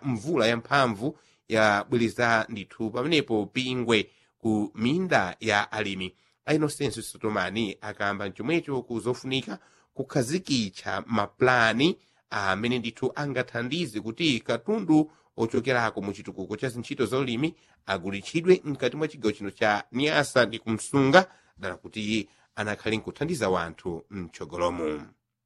mvula yamphamvu yabwereza ndithu pamenepo pingwe ku minda ya alimi a inosenso sotomani akamba chomwecho kuzofunika kukhazikitsa maplani amene ndithu angathandize kuti katundu ochokerako mu chitukuko cha zintchito za ulimi agulitsidwe mkati mwa chigawo chino cha niasa ndi kumsunga dala kuti anakhale nkuthandiza wanthu mtsogolomo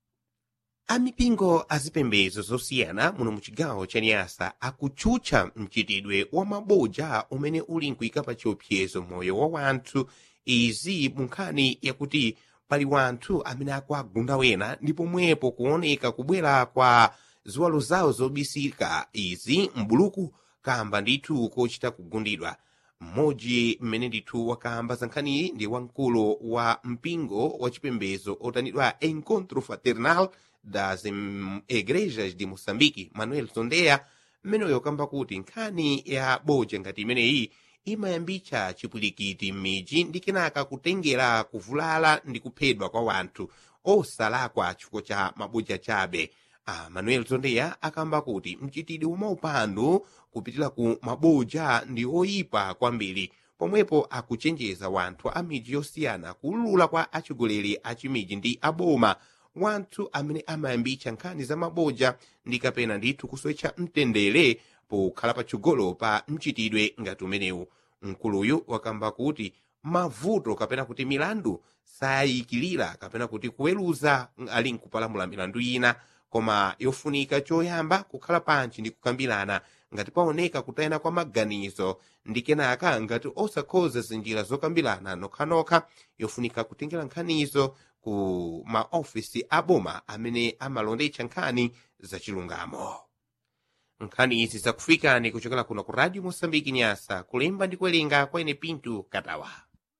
amipingo azipembedzo zosiyana muno mu chigawo cha niasa akutchutcha mchitidwe wa maboja umene uli nkuyika pa chiopsezo moyo wa wanthu izi mu nkhani yakuti pali wanthu amene akuagunda wena ndi pomwepo kuoneka kubwera kwa ziwalo zawo zobisika izi mbuluku kamba ndithu kochita kugundidwa mmodzi mmene ndithu wakamba za nkhaniyi ndi wamkulu wa mpingo wa chipembedzo otanidwa encontro fraternal das Em- igrejas de moçambique manuel zondeya mmeneyo wakamba kuti nkhani ya boja ngati imeneyi imayambitsa chipwirikiti m'midzi ndi kenaka kutengera kuvulala ndi kuphedwa kwa wanthu osalakwa chifukwa cha maboja chabe a manuel zondeya akamba kuti mchitidwe wamaupandu kupitira ku maboja ndi oyipa kwambiri pomwepo akuchenjeza wanthu a midzi yosiyana kulula kwa atsogoleri a chimidzi ndi aboma wanthu amene amayambitsa nkhani za maboja ndi kapena ndithu kusowetsa mtendere pokhala patsogolo pa mchitidwe ngati umenewu mkuluyu wakamba kuti mavuto kapena kuti milandu sayikilira kapena kuti kuweruza ali nkupalamula milandu ina koma yofunika choyamba kukhala pantchi ndi kukambirana ngati paoneka kutayana kwa maganizo ndi kenaka ngati osakhoza zinjira zokambirana nokhanokha yofunika kutengera nkhanizo ku maofisi aboma amene amalondetsa nkhani zachilungamo nkhani izi zakufikani kuchokera kuno ku radio mosambiki nyasa kulemba ndi kuwerenga kwa ine pinto katawa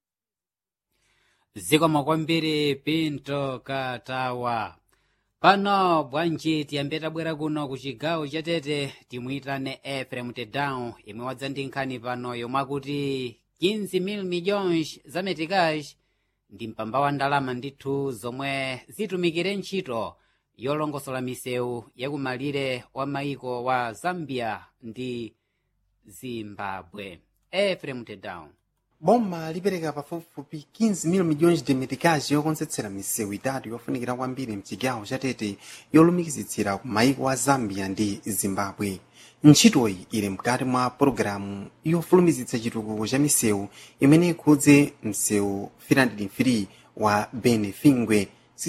zikomo kwambiri pinto katawa pano bwanji tiyambe tabwera kuno ku chigawo chatete timuyitane efrem tedown imwe wadza ndi nkhani pano yomwe akuti 15 milhões za meticais ndi mpamba wa ndalama ndithu zomwe zitumikire ntchito yolongosola misewu yakumalire wa maiko wa zambia ndi zimbabwe efrem tedown boma lipereka pafupifupi 15 milhões de meticais yokonzetsera misewu itatu yofunikira kwambiri mchigawo chatete yolumikizitsira ku maiko a zambia ndi zimbabwe ntchitoyi ili mkati mwa pologalamu yofulumizitsa chitukuko cha misewu imene ikhudze msewu 303 wa benefingwe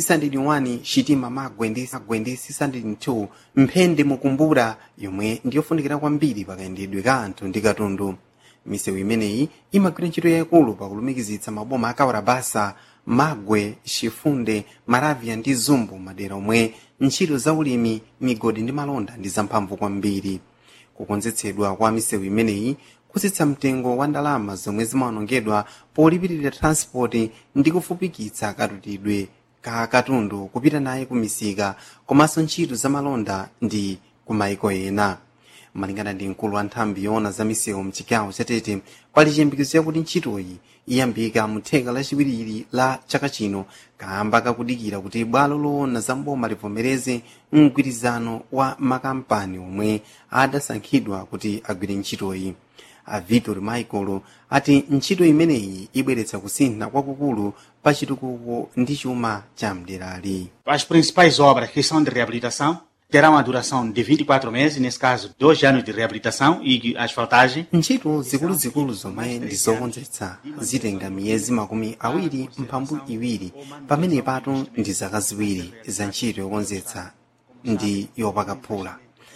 601 chitima magwe ndi magwe ndi 602 mphende mukumbura yomwe ndiyofunikira kwambiri pakayendedwe ka anthu ndi katundu misewu imeneyi imagwira ntchito yayikulu pakulumikizitsa maboma akawira basa magwe chifunde maravya ndi zumbu madera omwe ntchito za ulimi migodi ndi malonda ndi zamphamvu kwambiri kukonzetsedwa kwa misewu imeneyi kutsitsa mtengo wa ndalama zomwe zimawonongedwa polipirira transport ndi kufupikitsa katutidwe ka katundu kupita naye ku misika komanso ntchito za malonda ndi ku maiko ena malingana ndi mkulu wa nthambi yoona za misewu mchigawo chatete pali chiyembekezo yakuti ntchitoyi iyambika mu theka lachiwiri la chaka chino kamba kakudikira kuti bwalo loona za mboma livomereze mgwirizano wa makampani omwe adasankhidwa kuti agwire ntchitoyi a vitor michael ati ntchito imeneyi ibweretsa kusintha kwakukulu pa chitukuko ndi chuma cha mderali As principais obras que são de reabilitação terão a duração de 24 meses, nesse caso, dois anos de reabilitação e asfaltagem. ntchito zikuluzikulu zomwe ndi zokonzetsa zitenga miyezi makumi awiri mphambu iwiri pamene patu ndi zaka ziwiri za ntchito yokonzetsa ndi yopakaphula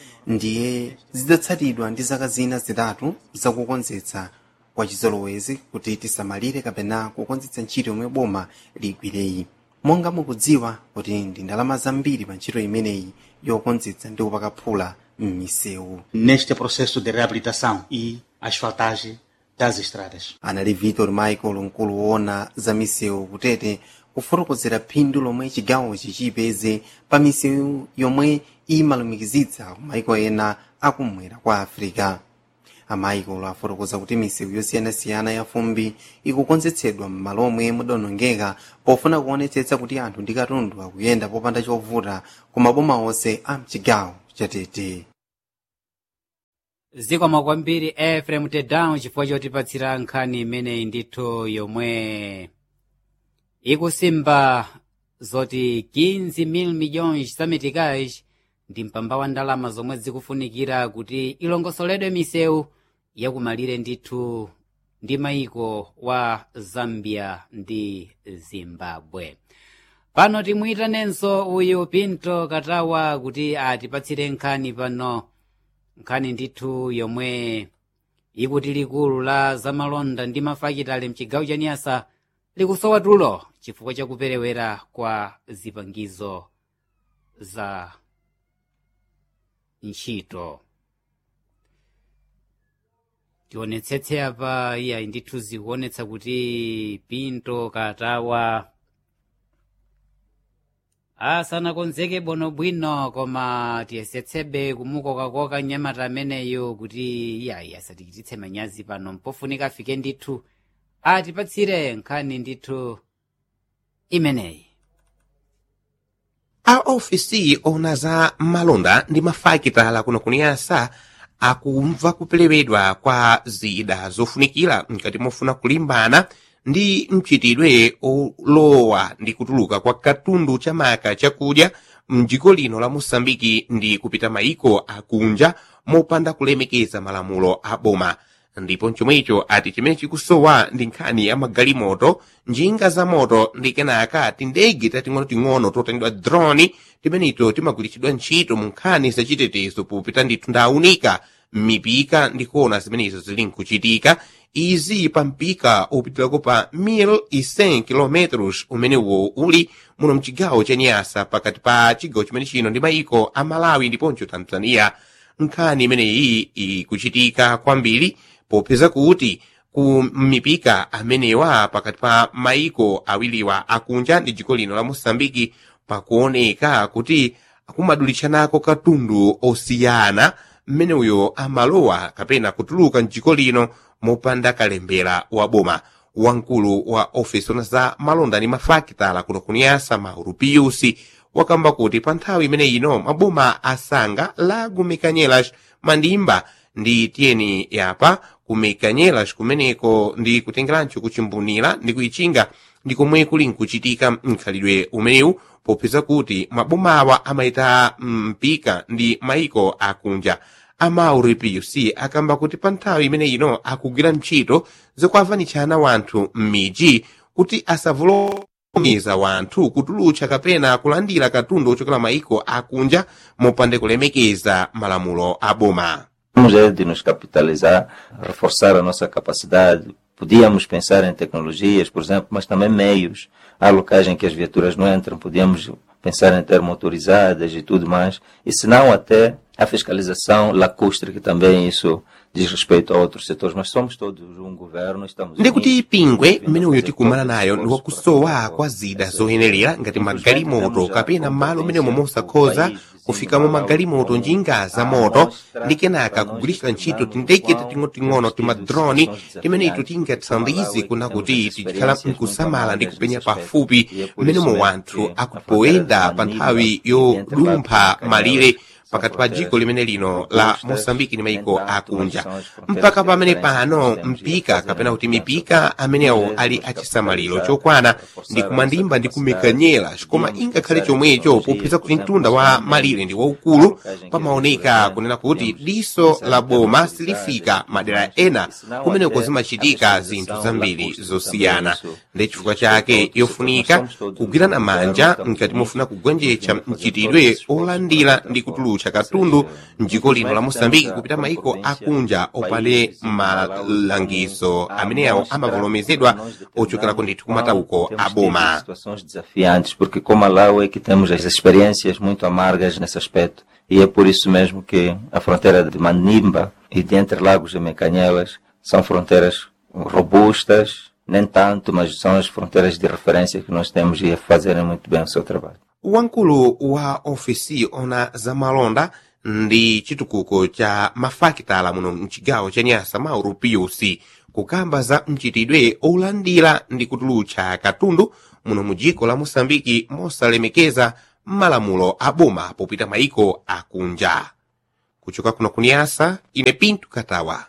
ndiye zidzatsatidwa ndi zaka zina zitatu zakukonzetsa kwa chizolowezi kuti tisamalire kapena kukonzetsa ntchito yomwe boma ligwireyi monga mukudziwa kuti ndi ndalama zambiri pa ntchito imeneyi yokonzetsa ndi kupakaphula m'misewu Neste processo de reabilitação e asfaltagem das estradas. anali vitor michael mkulu woona za misewu kutete kufotokozera phindu lomwe chigawochi chipeze pa misewu yomwe imalumikizitsa ku maiko ena akumwera kwa africa amaiko afotokoza kuti misewu yosiyanasiyana ya fumbi ikukonzetsedwa m'malo omwe mudonongeka pofuna kuonetsetsa kuti anthu ndi katundu akuyenda popanda chovuta ku maboma onse a mchigawo chatete zikomo kwambiri efrem tedown chifukwa chotipatsira nkhani imeneyi ndithu yomwe ikusimba zoti 15 mil milhões zameticais ndi mpamba wa ndalama zomwe zikufunikira kuti ilongosoledwe misewu yakumalire ndithu ndi maiko wa zambia ndi zimbabwe pano timwitanenso uyu pinto katawa kuti atipatsire nkhani pano nkhani ndithu yomwe ikuti likulu la zamalonda ndi mafakitale mchigawo cha niyasa likusowa tulo chifukwa chakuperewera kwa zipangizo za ntchito tionetsetse apa iyayi ndithu zikuonetsa kuti pinto katawa asanakonzeke bwinobwino koma tiyesetsebe kumukokakoka mnyamata ameneyo kuti iyayi asatichititse manyazi pano mpofunika afike ndithu atipatsire nkhani ndithu imeneyi a ofisi ona za malonda ndi mafakitala kuno kuniyasa akumva kupereredwa kwa zida zofunikira mkati mofuna kulimbana ndi mchitidwe olowa ndi kutuluka kwa katundu chamaka chakudya mdziko lino la mosambiki ndi kupita maiko akunja mopanda kulemekeza malamulo a boma ndipo chomwecho ati chimene chikusowa ndi nkhani ya magalimoto njinga za moto ndi kenaka tindege tating'onoting'ono totandidwa drone timeneto timagwiritsidwa ntchito mu nkhani zachitetezo popita ndithu ndaunika m'mipika ndi kuona zimenezo zili nkuchitika izi pa mpika opitirako pa 1100 km umenewo uli muno mchigawo cha nyasa pakati pa chigawo chimene chino ndi maiko a malawi ndiponso tanzania nkhani imeneyi ikuchitika kwambiri popeza kuti ku mipika amenewa pakati pa maiko awiriwa akunja ndi dziko lino la mosambiki pakuoneka kuti akumadulitsanako katundu osiyana mmeneuyo amalowa kapena kutuluka mdziko lino mopanda kalembera wa boma wamkulu wa ofesi ona za malonda ndi mafakitala kuno kuniyasa mauro piusi wakamba kuti pa nthawi imene ino maboma asanga la gumikanyelas mandimba ndi tiyeni yapa kumikanyelas kumeneko ndi kutengerancho kuchimbunira ndi kuyichinga ndi komwe kuli nkuchitika mkhalidwe umenewu popeza kuti mabomawa amayita mpika ndi maiko akunja amauri puc akamba kuti pa nthawi imene ino akugwira ntchito zokuavanitshana wanthu m'midzi kuti asavulomiza wanthu kutulutsa kapena kulandira katundu ochokera maiko akunja mopande kulemekeza malamulo a boma Temos é de nos capitalizar, reforçar a nossa capacidade. Podíamos pensar em tecnologias, por exemplo, mas também meios. Há locais em que as viaturas não entram, podíamos pensar em ter motorizadas e tudo mais. E se não, até a fiscalização lacustre, que também isso diz respeito a outros setores. Mas somos todos um governo, estamos ndikuti pingwe mmeneyo tikumana nayo ndi wakusowa kwa zida zoyenerera ngati magalimoto kapena malo mmenemo mosakhoza kufikamo magalimoto njinga za moto ndi kenaka kugwiritsa ntchito tindege tating'onoting'ono timadroni timenetu tingathandize kuna kuti tikhala mkusamala ndi kupenya pafupi mmenemo wanthu akupoyenda pa nthawi yodumpha malire pakati pa dziko limene lino la mosambiki ndi maiko akunja mpaka pamene pano mpika kapena kuti mipika amenewo ali achisamaliro chokwana ndi kumandimba ndi kumekanyera koma ingakhale chomwecho popeza kuti mtunda wa malire ndi waukulu pamaoneka kunena kuti diso la boma silifika madera ena kumeneko zimachitika zinthu zambiri zosiyana ndi chifukwa chake yofunika kugwirana manja mkati mofuna kugonjetsa mchitidwe olandira ndi kutulutsa katundu mdziko lino la mosambiki kupita maiko akunja opande malangizo amenewo amavomerezedwa ochokerako ndithu kumatauko a boma situações desafiantes, porque com Malawi é que temos as experiências muito amargas nesse aspecto. E é por isso mesmo que a fronteira de Manimba e de Entre Lagos e Mecanhelas são fronteiras robustas, nem tanto, mas são as fronteiras de referência que nós temos e a fazerem muito bem o seu trabalho. wamkulu wa ofisi ona za malonda ndi chitukuko cha mafakitala muno mchigawo cha nyasa mauro piusi kukamba za mchitidwe olandira ndi kutulutsa katundu muno mu dziko la mosambiki mosalemekeza malamulo a boma popita maiko akunja kuchoka kuno kuniyasa ine pinto katawa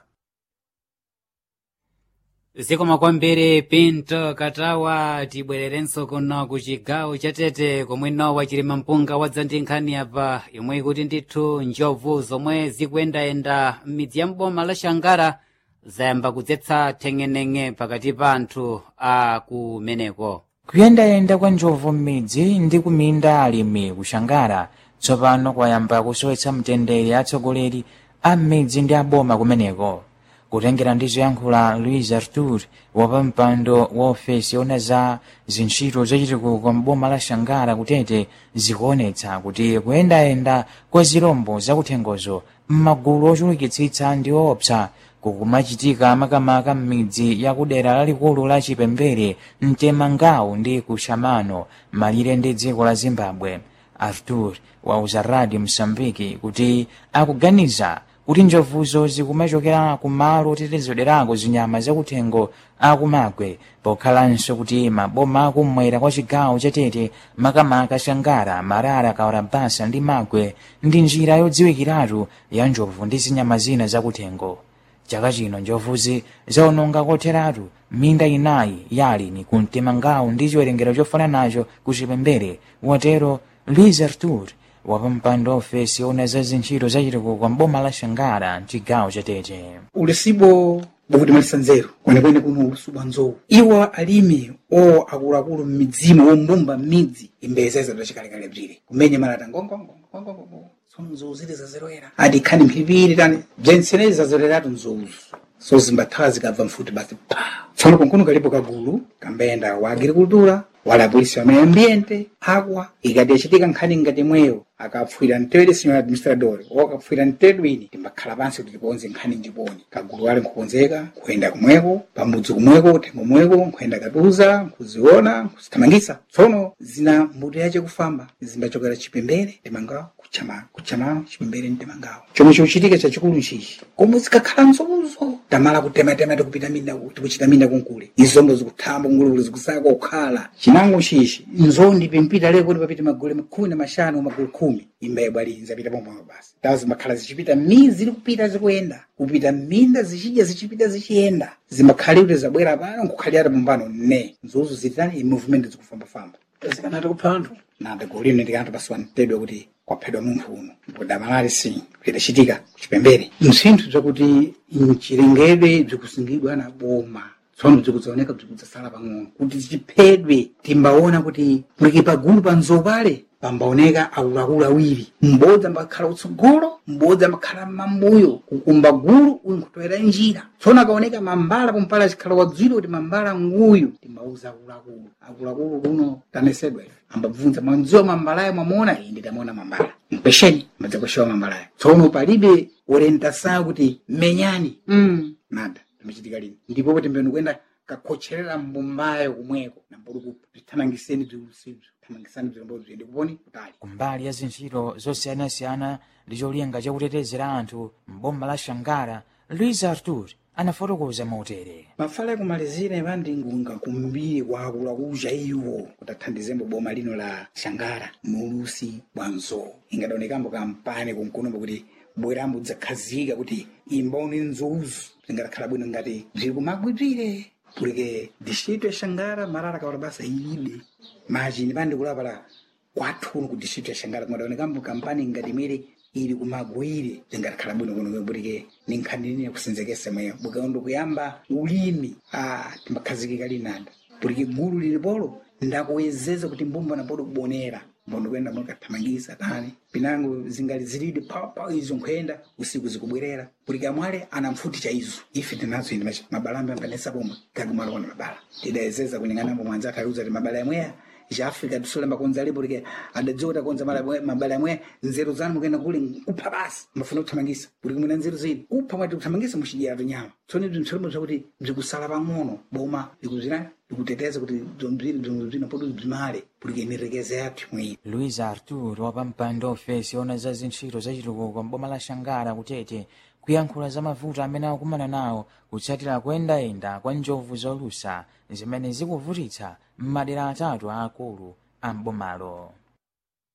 zikoma kwambiri pinto katawa tibwererenso kuno ku chigawo cha tete komwe nowa chilima mpunga wadza ndi nkhani apa yomwe ikuti ndithu njovu zomwe zikuyendayenda m'midzi ya mboma la shangara zayamba kudzetsa theng'eneng'e pakati pa anthu a kumeneko kuyendayenda kwa njovu m'midzi ndi kuminda alimi kushangara tsopano kwayamba kusowetsa mtendere atsogoleri a m'midzi ndi aboma kumeneko kutengera ndi zoyankhula louis artur wapampando wa ofesi yona za zintchito zachitukuko mboma la shangara kutete zikuonetsa kuti kuyendayenda kwa zirombo zakuthengozo m'magulu ochulukitsitsa ndi owopsa kukumachitika makamaka m'midzi ya kudera lalikulu la chipembere mtemangawu ndi kushamano malire ndi dziko la zimbabwe artur wauza radio msambiki kuti akuganiza kuti njovuzo zikumachokera kumalo otetezederako zinyama zakuthengo akumagwe pokhalanso kuti maboma akumwera kwa chigawo chatete makamaka shangara marara kaurabasa ndi magwe ndi njira yodziwikiratu ya njovu ndi zinyama zina zakuthengo chaka chino njovuzi zaononga kotheratu minda inayi yalini kumtemangawu ndi chiwerengero chofananacho kuchipembere watero luis artur wapampando wa ofesi yona za zintchito zachitukuko mboma la shangara mchigawo chatete ulisibo bwakutimalitsa nzeru kwenekwene kuno ulisubu nzowu iwo alimi o akuluakulu m'midzimo wombumba m'midzi imbeza izatu achikalekale bzire kumenya malata ngongongongongongongo tsono nzowu zili zazeroera ati khani mphipiri tani bzentsenezi zazereratu nzowuzo so zimbathawa zikabva mfuti basi pa tsono kunkuno kalipo kagulu kambenda wa agricultura wala apolisi wa meio ambiente agua ikati yachitika nkhani ngati mweyo akapfuira mtewere senhor administrador ou akapfuira mtedwini timbakhala pansi kuti tikonze nkhani ndiponi kagulu wale nkukonzeka kuyenda kumweko pamudzi kumweko kuthengo mweko nkuyenda katuza nkuziona nkuzithamangisa tsono zina mbuto yace kufamba zimbachokera chipembere timangawo kuchama kuchama chipembere mtemangawo chomwe chochitika chachikulu nchichi komwe zikakhala nzozo tamala kutematema tikupita minda tikuchita minda kunkule izombo zikuthamba kungulukulu zikusaka kukhala chinango chichi nzondi pimpita leko kuti papita magole khumi na mashanu magole khumi imba yabwali zapita pomwepo basi tawo zimbakhala zichipita mizi zili kupita zikuyenda kupita minda zichidya zichipita zichiyenda zimbakhala kuti zabwera pano nkukhalira pombano ne nzozo zitani movement zikufambafamba zikanati kupha anthu nanda golino ndikanthu pasiwa mtedwe kuti kwaphedwa munthu uno kudamalali si kudachitika kuchipembere msinthu bzakuti mchilengedwe bzikusungidwa na boma tsono bzikudzaoneka bzikudzasala pang'ono kuti zichiphedwe timbaona kuti muliki pagulu pa nzowu pale pambaoneka akuluakulu awiri m'bodzi ambakhala utsogolo m'bodzi ambakhala m'mambuyo kukumba gulu uyu nkutowera njira tsono akaoneka mambala pompala achikhala wadzwiri kuti mambala nguyu timbauza akuluakulu akuluakulu kuno tanesedwa ife ambabvunza mwanziwa mambalayo mwamuona iyi nditamaona mambala mpesheni mmadzakweshewa mambalayo tsono palibe orientasayo kuti menyani mm. nada timachitika lini ndipo kuti mbeni kuenda kakhocherera mbumbayo kumweko nambodi kutithamangiseni bzilusibzo thamangisani bzilombo bzindi kuponi kutali kumbali ya zintchito zosiyanasiyana ndi cholinga chakutetezera anthu mboma la shangara luis artur anafotokoza motere mafala yakumalizira ivandi ngunga kumbiri kwaakuluakuja iwo kuti athandizembo boma lino la shangara muulusi bwa nzowu ingadaonekambo kampani kunkunombo kuti bwerambo dzakhazika kuti imbaone nzowuzo zingadakhala bwino ngati bziri kumagwibzire kulike distrito ya shangara marara kaora basa ilibe machini pandikulapala kwathuno ku distrito ya shangara kungadaonekambo kampani ngati imwere ili kumagwire zingadakhala bwino kuno bulike ni nkhani nini yakusenzekesa mweyo bukaondo kuyamba ulimi ah timbakhazikika linanda bulike gulu lilipolo ndakuwezeza kuti mbumba napodo kubonera mbondo kwenda mwakathamangisa tani pinango zingali zilidi papa izo nkhuyenda usiku zikubwerera bulike amwale ana mfuti cha izo ife tinazo indi machi mabalambe ampanesa pomwe kagumala kona mabala tidayezeza kulingana mwanza atauza ti mabala yamweya ja africa tisole makonza alipo like adadziwa kuti akonza mala- mabala yamwe nzeru zanu mukenda kule kupha basi mafuna kuthamangisa kuti kumwena nzeru zidi kupha mwati kuthamangisa muchidyera tinyama tsoni bzintsolemo zakuti bzikusala pang'ono boma likuzina likuteteza kuti bzomziri bzomzina poto bzimale kuti inerekeze yathu mwini luis artur wapampando ofesi yona za zintchito zachitukuko mboma la shangara kutete kuyankhula za mavuto amene akumana nawo kutsatira kuyendayenda kwa njovu zolusa zimene zikuvutitsa m'madera atatu aakulu a mbomalo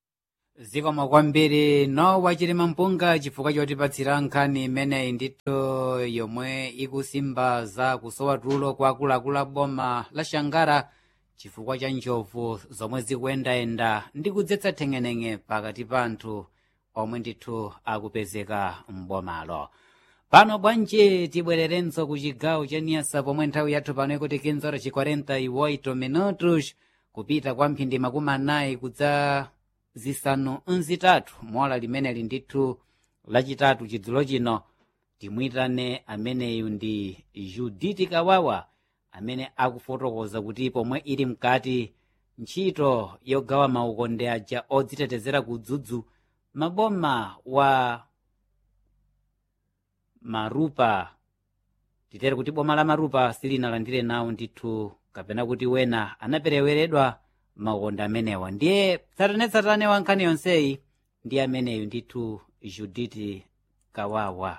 zikomo kwambiri no wachilima mpunga chifukwa chotipatsira nkhani imeneyi ndithu yomwe ikusimba za kusowa tulo kwa akuluakulu a boma la shangara chifukwa cha njovu zomwe zikuyendayenda ndi kudzetsa theng'eneng'e pakati pa anthu omwe ndithu akupezeka m'bomalo pano bwanji tibwererenso ku chigawo cha niyasa pomwe nthawi yathu pano ikuti 15:48 minutos kupita kwa mphindi makumi anayi kudza zisanu nzitatu mola limeneli ndithu lachitatu chidzulo chino timuyitane ameneyu ndi juditi kawawa amene akufotokoza kuti pomwe ili mkati ntchito yogawa maukonde aja odzitetezera kudzudzu maboma wa marupa titere kuti boma la marupa silinalandire nawo ndithu kapena kuti wena anapereweredwa maukonde amenewa ndiye tsatanetsatane wa nkhani yonseyi ndi ameneyu ndithu juditi kawawa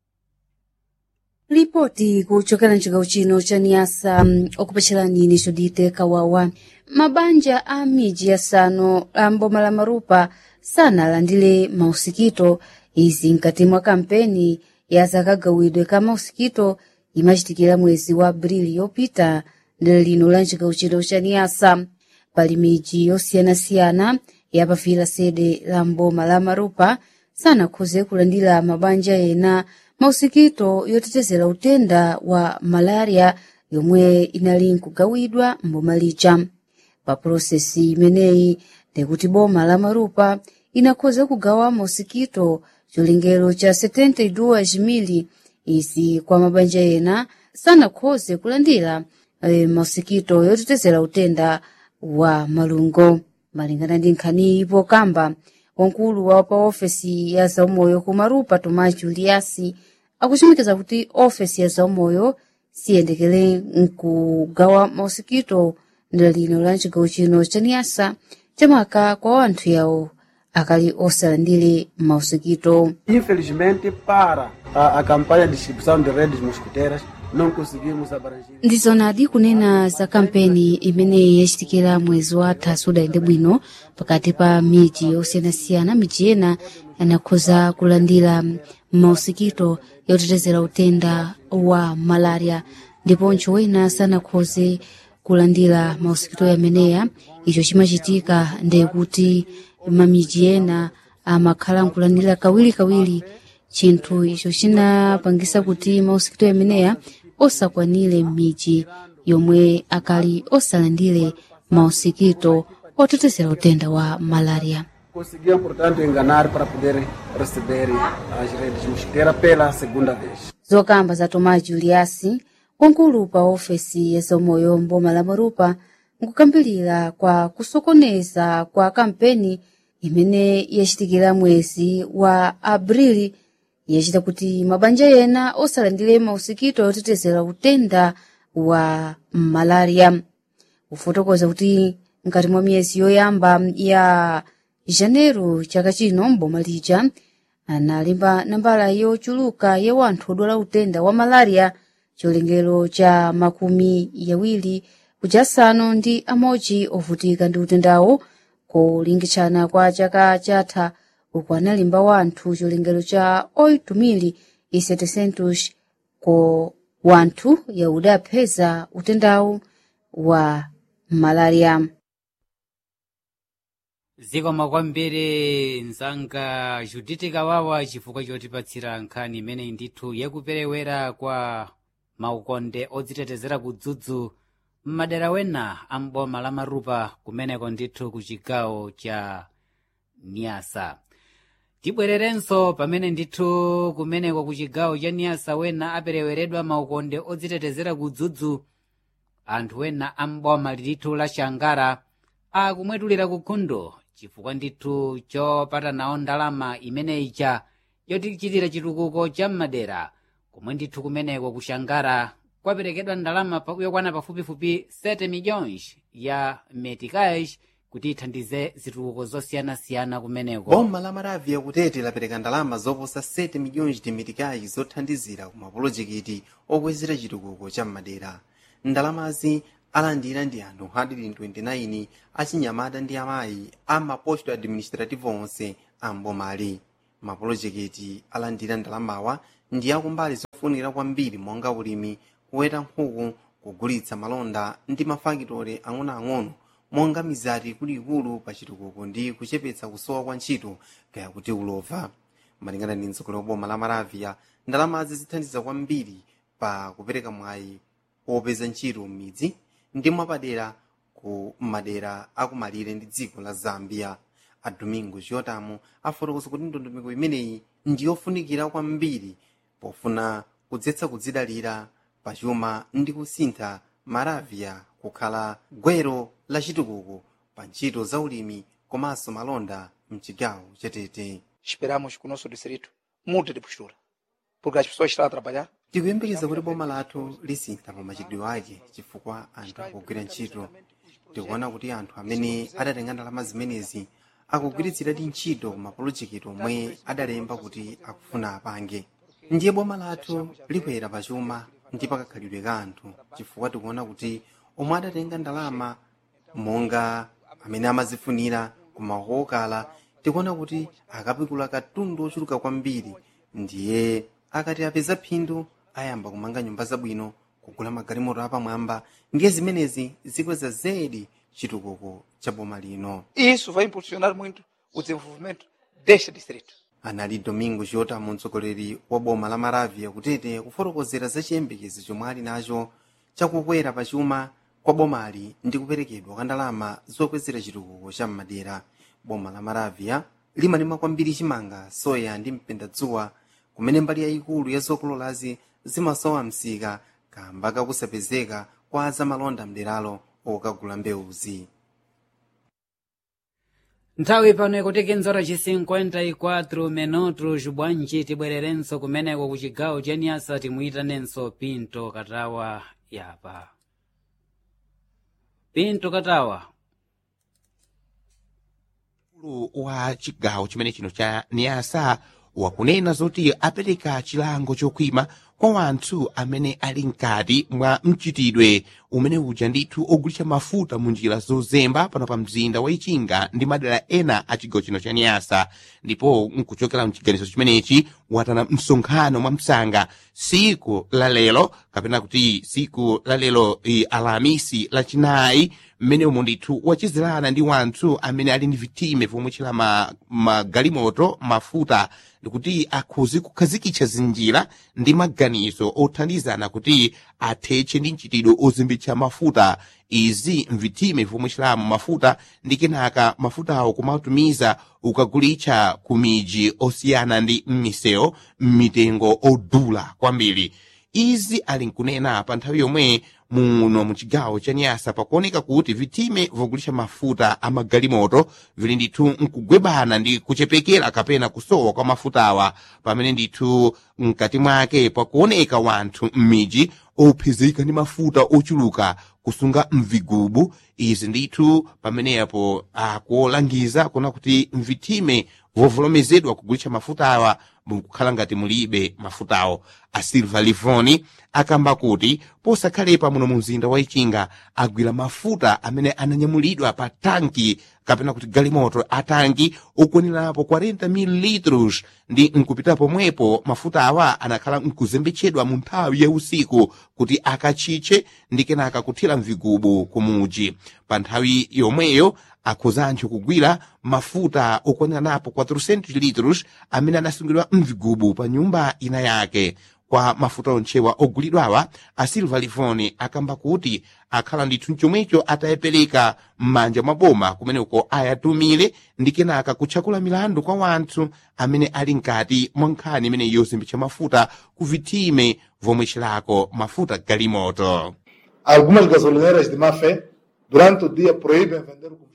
ripoti kuchokera mchigawo chino cha niyasa mm, okupatsalani ine judite kawawa mabanja a miji yasanu a mboma la marupa sanalandire mausikito izi mkati mwa kampeni ya zakagawidwe ka mausikito imachitikira mwezi wa abrili yopita ndilo lino la mchigawo chino cha niyasa pali miji yosiyanasiyana yapafira sede la mboma la marupa sanakhoze kulandira mabanja ena mausikito yotetezera utenda wa malaria yomwe inali nkugawidwa mboma lija pa prosesi imeneyi ndikuti boma la marupa inakhoza kugawa mausikito chilengero cha 72 mili izi kwa mabanja ena sanakhoze kulandira e, mausikito yotetezera utenda wa malungo malingana ndi nkhani ipo kamba wankulu wa pa ofesi ya zaumoyo ku marupa tomás juliasi akuchimikiza kuti ofesi ya zaumoyo siyendekere nkugawa mausikito ndilo lino la mchigawo chino cha niyasa chamaka kwa wanthu yawo akali osalandire mausikito Infelizmente, para a, a campanha de distribuição de redes mosquiteiras, não conseguimos abranger. ndizonadi kunena za kampeni imene yachitikira mwezi wa athasu udayende bwino pakati pa miji osiyanasiyana miji ena yanakhoza kulandira mausikito yotetezera utenda wa malaria ndiponso wena sanakhoze kulandira mausikito yameneya icho chimachitika ndekuti mamiji ena amakhala nkulandira kawirikawiri chinthu icho chinapangisa kuti mausikito yameneya osakwanire m'miji yomwe akali osalandire mausikito otetezera utenda wa malaria Conseguiam, portanto, enganar para poder receber as redes mosquiteiras pela segunda vez. zokamba za tomás juliasi wankulu pa ofesi ya zaumoyo mboma la marupa nkukambirira kwa kusokoneza kwa kampeni imene yachitikira mwezi wa abrili yachita kuti mabanja ena osalandire mausikito yotetezera utenda wa malaria kufotokoza kuti mkati mwa miyezi yoyamba ya janeiro chaka chino mboma lija analimba nambala yochuluka ya wanthu odwala utenda wa malaria chilengero cha makumi yawiri kuja asanu ndi amodzi ovutika ndi utendawo kulingitshana kwa chaka chatha uku analimba wanthu chilengero cha 8,700 ko wanthu yaudapeza utendawo wa malaria zikomo kwambiri mzanga juditi kawawa chifukwa chotipatsira nkhani imeneyi ndithu yakuperewera kwa maukonde odzitetezera kudzudzu m'madera wena a mboma la marupa kumeneko ndithu ku chigawo cha niyasa tibwererenso pamene ndithu kumeneko ku chigawo cha niyasa wena apereweredwa maukonde odzitetezera kudzudzu anthu wena a mboma lilithu la shangara akumwetulira kunkhundo chifukwa ndithu chopata nawo ndalama imeneyija yotichitira chitukuko cha m'madera komwe ndithu kumeneko kushangara kwaperekedwa ndalama pa- yokwana pafupifupi 7 milhões ya meticais kuti ithandize zitukuko zosiyanasiyana kumeneko boma la maravia kutete lapereka ndalama zoposa 7 milhões de meticais zothandizira ku mapolojekiti okwezera chitukuko cha madera ndalamazi alandira ndi anthu 129 achinyamata ndi amayi a maposto administrativo onse ambomali mapulojekiti alandira ndalamawa ndi akumbali zofunikira kwambiri monga ulimi kuweta nkhuku kugulitsa malonda ndi mafakitore ang'onoang'ono monga mizati ikuluikulu pa chitukuko ndi kuchepetsa kusowa kwa ntchito kaya kuti ulova malingana ndi mtsogoleri wa boma la maravia ndalamazi zithandiza kwambiri pa kupereka mwayi opeza ntchito m'midzi ndi mwapadera ku madera akumalire ndi dziko la zambia a domingo chiotamu afotokoza kuti ndondomeko imeneyi ndiyofunikira kwambiri pofuna kudzetsa kudzidalira pachuma ndi kusintha maravia kukhala gwero la chitukuko pa ntchito za ulimi komanso malonda mchigawo chatete esperamos que o nosso distrito mude de postura porque as pessoas estão a trabalhar tikuyembekeza kuti boma lathu lisintha pa machitidwe ake chifukwa anthu akugwira ntchito tikuona kuti anthu amene adatenga ndalama zimenezi akugwiritsiradi ntchito mapulojekiti omwe adalemba kuti akufuna apange ndiye boma lathu likwera pachuma ndi pakakhalidwe ka anthu chifukwa tikuona kuti omwe adatenga ndalama monga amene amazifunira koma kokala tikuona kuti akapikula katundu ochuluka kwambiri ndiye akati apeza phindu ayamba kumanga nyumba zabwino kugula magalimoto apamwamba ndiye zimenezi zikweza zedi chitukuko cha boma lino e isso vai impulsionar muito o desenvolvimento deste distrito anali domingo chiotamu mtsogoleri wa boma la maravia kutete kufotokozera za chiyembekezo chomwe ali nacho chakukwera pachuma kwa bomali ndi kuperekedwa kwa ndalama zokwezera chitukuko cha m'madera boma la maravia limalima kwambiri chimanga soya ndi mpendadzuwa kumene mbali yayikulu ya zokololazi zimasowa msika kamba kakusapezeka kwa azamalonda mderalo okagula mbewuzi nthawi pano ikutikenzora ci 54 minutos bwanji tibwererenso kumeneko ku cigawo ca niasa timuyitanenso pinto katawa yapa pinto katawa mkulu wa chigawo chimene chino cha niasa wakunena zoti apereka chilango chokhwima kwa wanthu amene ali mkati mwa mchitidwe umene uja ndithu ogulitsa mafuta mu njira zozemba pano pa mzinda wa ichinga ndi madera ena a chigawo chino cha niyasa ndipo nkuchokera mchiganizo chimenechi watana msonkhano mwa msanga siku la lero kapena kuti siku la lero i alamisi lachinayi mmene umo ndithu wachizirana ndi wanthu amene ali ndi vitime vomwe chila ma, magalimoto mafuta ndikuti akhuzi kukhazikitsa zinjira ndi maganizo othandizana kuti athetche ndi mchitidwe ozimbitsa mafuta izi mvitime vomwe chilamo mafuta ndi kenaka mafutawo kumatumiza ukagulitsa ku miji osiyana ndi m'misewu m'mitengo odula kwambiri izi ali nkunena pa nthawi yomwe muno muchigawo cha nyasa pakuoneka kuti vitime vogulitsa mafuta a magalimoto vili ndithu nkugwebana ndi kuchepekera kapena kusowa kwa mafutawa pamene ndithu mkati mwake pakuoneka wanthu m'miji ophezeka ndi mafuta ochuluka kusunga mvigubu izi ndithu pamenepo akuolangiza kuona kuti mvitime vovolomezedwa kugulitsa mafutawa mukukhala ngati mulibe mafutawo a silva livoni akamba kuti posakhalepa muno mu mzinda wa ichinga agwira mafuta amene ananyamulidwa pa tanki kapena kuti galimoto atanki okwanirapo 40 mililitros ndi nkupita pomwepo mafuta awa anakhala nkuzembetsedwa mu nthawi ya usiku kuti akachitche ndi kenaka kuthira mvigubu kumuji pa nthawi yomweyo akhuzancho kugwira mafuta okwaniranapo 400 litros amene anasungidwa mvigubu pa nyumba ina yake kwa mafuta onchewa ogulidwawa a silva livoni akamba kuti akhala ndithu chomwecho atayepereka m'manja mwa boma kumeneko ayatumire ndi kenaka kutchakula milandu kwa wanthu amene ali mkati mwa nkhani imene yozimbitsa mafuta ku vitime vomwe chilako mafuta galimoto Algumas gasolineras de má fé, durante o dia, proíbem vender o combustível.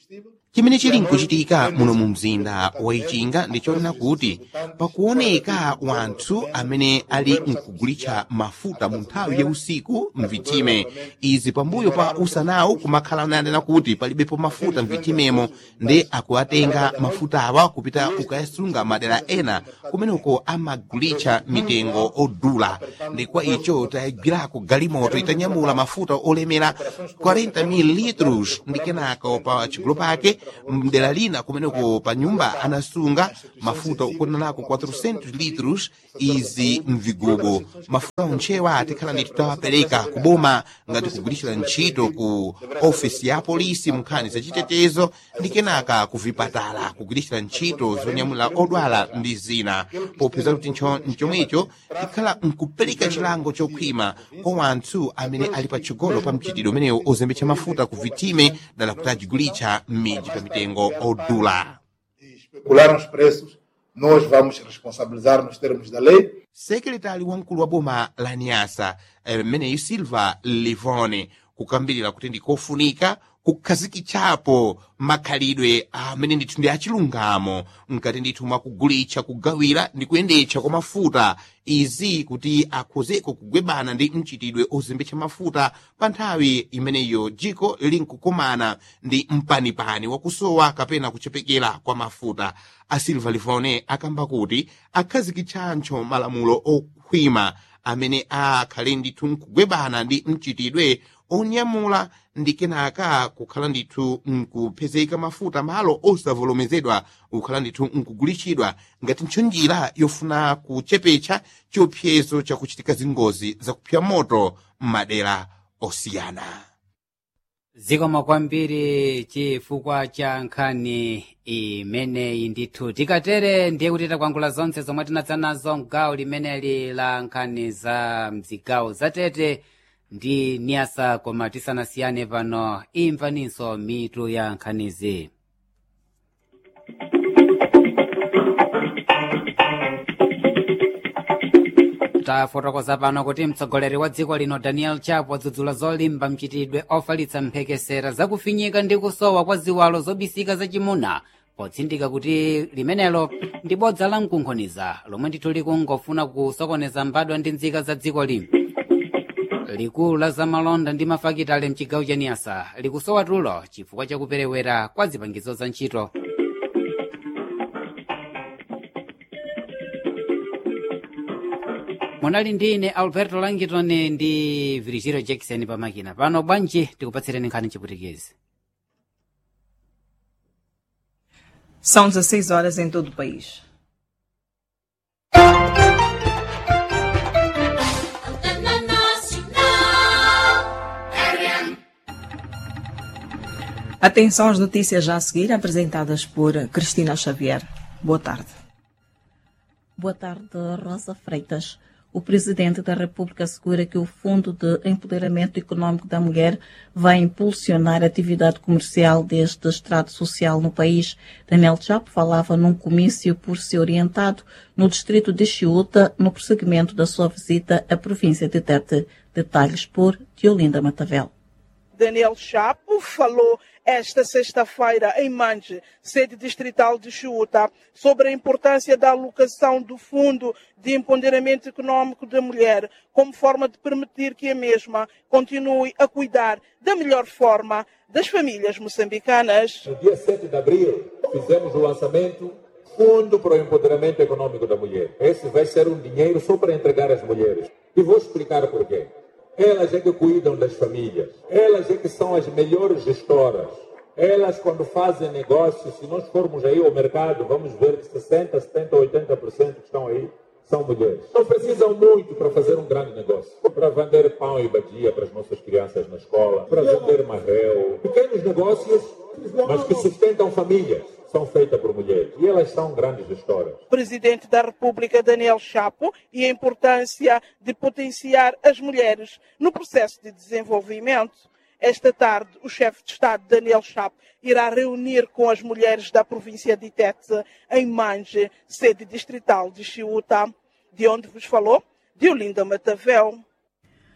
chimene chili nkuchitika muno mu mzinda wa ichinga ndichonena kuti pakuoneka wanthu amene ali nkugulitsa mafuta mu nthawi ya usiku mvitime izi pambuyo pa usanawu kumakhala nanena kuti palibepo mafuta mvitimemo ndi akuatenga mafuta awa kupita kukayasunga madera ena kumeneko amagulitsa mitengo odula ndi kwa icho tayagwirako galimoto itanyamula mafuta olemera 40 mililitros ndi kenako pa chigulu pake mdera lina kumeneko pa nyumba anasunga mafuta ukonanako 400 litros izi mvigubo mafuta onchewa atikhala ndi tutawapereka kuboma ngati kugulitsira ntchito ku ofisi ya polisi munkhani zachitetezo ndi kenaka ku vipatala kugulitsira ntchito zonyamula odwala ndi zina popeza kuti nchomwecho tikhala nkupereka chilango chokhwima kwa wanthu amene ali patsogolo pa mchitidwe umenewu ozembetsa mafuta ku vitime dala kuti ajigulitsa m'midzi pa mitengo odula especularam os preços, nós vamos responsabilizar nos termos da lei. sekretari wamkulu wa boma la nyasa mmeneyu silva livone kukambirira kuti ndikofunika kukhazikitsapo makhalidwe amene ndithu ndi achilungamo mkati ndithu mwakugulitsa kugawira ndi kuyendetsa kwa mafuta izi kuti akhozeko kugwebana ndi mchitidwe ozembetsa mafuta pa nthawi imeneyo dziko linkukumana ndi mpanipani wakusowa kapena kuchepekera kwa mafuta a silva livone akamba kuti akhazikitsanso malamulo okhwima amene akhale ndithu nkugwebana ndi mchitidwe onyamula ndi kenaka kukhala ndithu nkupezeka mafuta malo osavomerezedwa kukhala ndithu nkugulitsidwa ngati ntcho njira yofuna kuchepetsa chiopsezo chakuchitika zingozi zakupsa moto m'madera osiyana zikomo kwambiri chifukwa cha nkhani imeneyi ndithu tikatere ndiye kuti takwangula zonse zomwe tinadza nazo mgawo limeneli la nkhani za mzigawo zatete ndi niyasa koma tisanasiyane pano imvaninso mitu ya nkhanizi tafotokoza pano kuti mtsogoleri wa dziko lino daniel chapo wadzudzula zolimba mchitidwe ofalitsa mphekesera zakufinyika ndi kusowa kwa ziwalo zobisika zachimuna potsindika kuti limenelo ndi bodza la mkunkhoniza lomwe ndithu likungofuna kusokoneza mbadwa ndi nzika za dziko lino likulu la zamalonda ndi mafakitale mchigawo cha niyasa likusowa tulo chifukwa chakuperewera kwa zipangizo za ntchito munali ndi ine alberto langitoni ndi virigiro jackson pamakina pano bwanji tikupatsireni nkhani chiputikezi São 16 horas em todo o país. Atenção às notícias já a seguir, apresentadas por Cristina Xavier. Boa tarde. Boa tarde, Rosa Freitas. O presidente da República assegura que o Fundo de Empoderamento Econômico da Mulher vai impulsionar a atividade comercial deste estrato social no país. Daniel Chapo falava num comício por ser orientado no distrito de Chiuta, no prosseguimento da sua visita à província de Tete. Detalhes por Diolinda Matavel. Daniel Chapo falou esta sexta-feira em Manje, sede distrital de Chuta, sobre a importância da alocação do Fundo de Empoderamento Econômico da Mulher, como forma de permitir que a mesma continue a cuidar da melhor forma das famílias moçambicanas. No dia 7 de abril, fizemos o lançamento Fundo para o Empoderamento Econômico da Mulher. Esse vai ser um dinheiro só para entregar às mulheres. E vou explicar porquê. Elas é que cuidam das famílias. Elas é que são as melhores gestoras. Elas, quando fazem negócios, se nós formos aí ao mercado, vamos ver que 60%, 70%, 80% que estão aí são mulheres. Não precisam muito para fazer um grande negócio. Para vender pão e badia para as nossas crianças na escola, para vender marrel. Pequenos negócios, mas que sustentam famílias. São feitas por mulheres. E elas são grandes gestoras. Presidente da República Daniel Chapo e a importância de potenciar as mulheres no processo de desenvolvimento. Esta tarde, o chefe de Estado Daniel Chapo irá reunir com as mulheres da província de Tete em Manje, sede distrital de Chiuta, de onde vos falou Diolinda Matavel.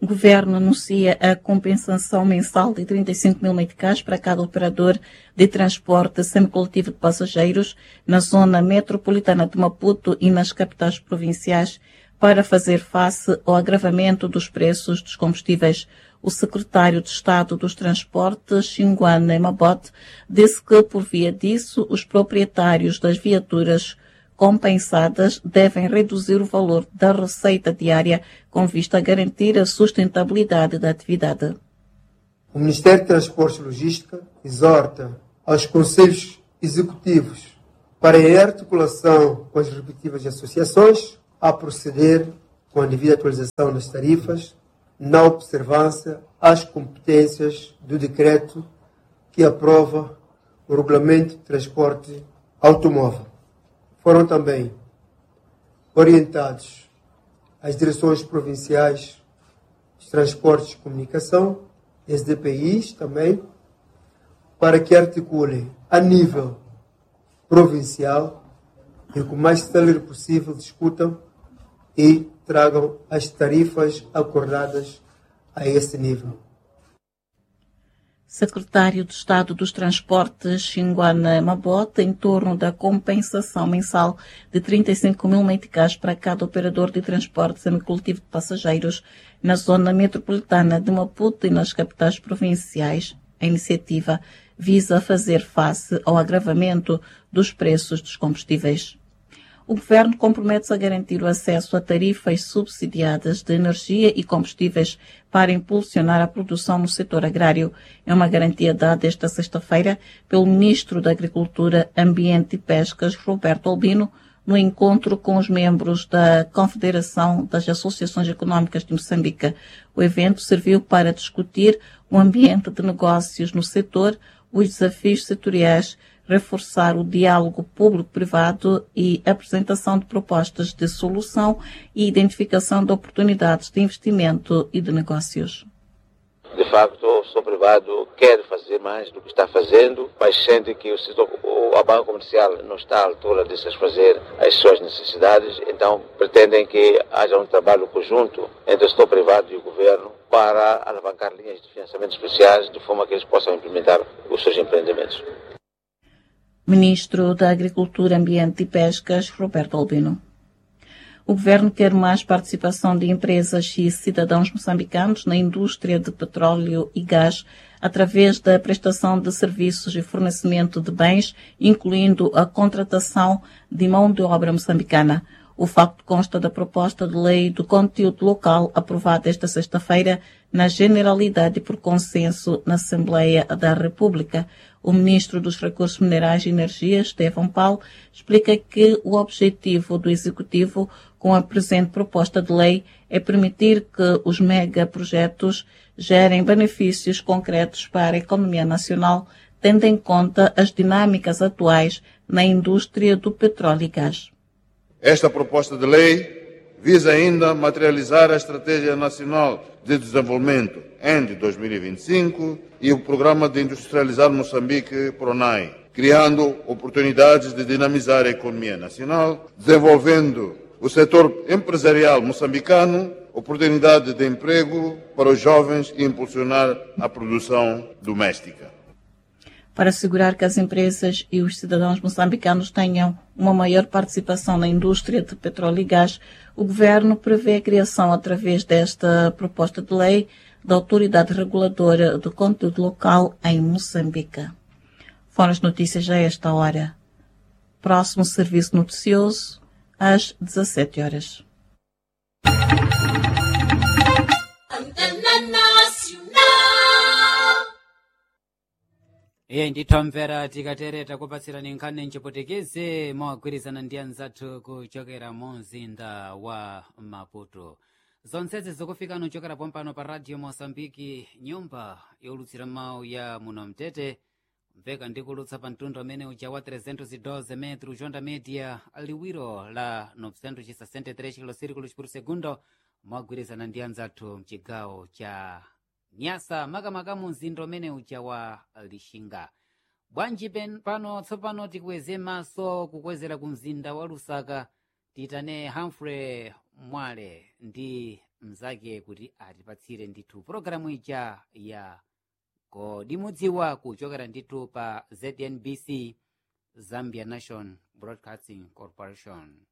O governo anuncia a compensação mensal de 35 mil meticais para cada operador de transporte semicoletivo de passageiros na zona metropolitana de Maputo e nas capitais provinciais para fazer face ao agravamento dos preços dos combustíveis. O secretário de Estado dos Transportes, Xinguane Mabot, disse que, por via disso, os proprietários das viaturas compensadas devem reduzir o valor da receita diária com vista a garantir a sustentabilidade da atividade. O Ministério de Transportes e Logística exorta aos conselhos executivos para, em articulação com as respectivas associações, a proceder com a devida atualização das tarifas, na observância às competências do decreto que aprova o Regulamento de Transporte Automóvel. Foram também orientados as direções provinciais de transportes e comunicação, as DPIs também, para que articulem a nível provincial e com o mais célere possível discutam e tragam as tarifas acordadas a esse nível. Secretário de Estado dos Transportes, Xinguana Mabota, em torno da compensação mensal de 35 mil meticais para cada operador de transporte semicoletivo de passageiros na zona metropolitana de Maputo e nas capitais provinciais. A iniciativa visa fazer face ao agravamento dos preços dos combustíveis. O governo compromete-se a garantir o acesso a tarifas subsidiadas de energia e combustíveis para impulsionar a produção no setor agrário. É uma garantia dada esta sexta-feira pelo ministro da Agricultura, Ambiente e Pescas, Roberto Albino, no encontro com os membros da Confederação das Associações Económicas de Moçambique. O evento serviu para discutir o ambiente de negócios no setor, os desafios setoriais, reforçar o diálogo público-privado e apresentação de propostas de solução e identificação de oportunidades de investimento e de negócios. De facto, o setor privado quer fazer mais do que está fazendo, mas sente que o setor, a banca comercial não está à altura de satisfazer as suas necessidades, então pretendem que haja um trabalho conjunto entre o setor privado e o governo para alavancar linhas de financiamento especiais de forma que eles possam implementar os seus empreendimentos. Ministro da Agricultura, Ambiente e Pescas, Roberto Albino. O governo quer mais participação de empresas e cidadãos moçambicanos na indústria de petróleo e gás através da prestação de serviços e fornecimento de bens, incluindo a contratação de mão de obra moçambicana. O facto consta da proposta de lei do conteúdo local aprovada esta sexta-feira na generalidade por consenso na Assembleia da República. O ministro dos Recursos Minerais e Energia, Estevão Paulo, explica que o objetivo do Executivo com a presente proposta de lei é permitir que os megaprojetos gerem benefícios concretos para a economia nacional, tendo em conta as dinâmicas atuais na indústria do petróleo e gás. Esta proposta de lei visa ainda materializar a Estratégia Nacional de Desenvolvimento END 2025 e o Programa de Industrializar Moçambique PRONAI, criando oportunidades de dinamizar a economia nacional, desenvolvendo o setor empresarial moçambicano, oportunidade de emprego para os jovens e impulsionar a produção doméstica para assegurar que as empresas e os cidadãos moçambicanos tenham uma maior participação na indústria de petróleo e gás, o governo prevê a criação, através desta proposta de lei, da Autoridade Reguladora do Conteúdo Local em Moçambique. Foram as notícias a esta hora. Próximo serviço noticioso, às 17 horas. iye ndithomvera tikatereta kupatsirani nkhani mchiputikisi mogwirizana ndi anzathu kuchokera mu mzinda wa maputo zonsezi zikufikani kuchokera pompano pa radio mosambiki nyumba yolutsira mawu ya muno mtete mveka ndikulutsa pa mtundu amene uja wa 312 metro jonda media liwiro la 963 kilosirikulos por segundo mogwirizana ndi anzathu mchigawo cha nyasa makamaka mu mzinda umene uja wa lixinga bwanji pano tsopano tikweze maso kukwezera ku mzinda wa lusaka titane humphrey mwale ndi mnzake kuti atipatsire ndithu pologalamu ija ya kodi mudziwa kuchokera ndithu pa znbc zambia national broadcasting corporation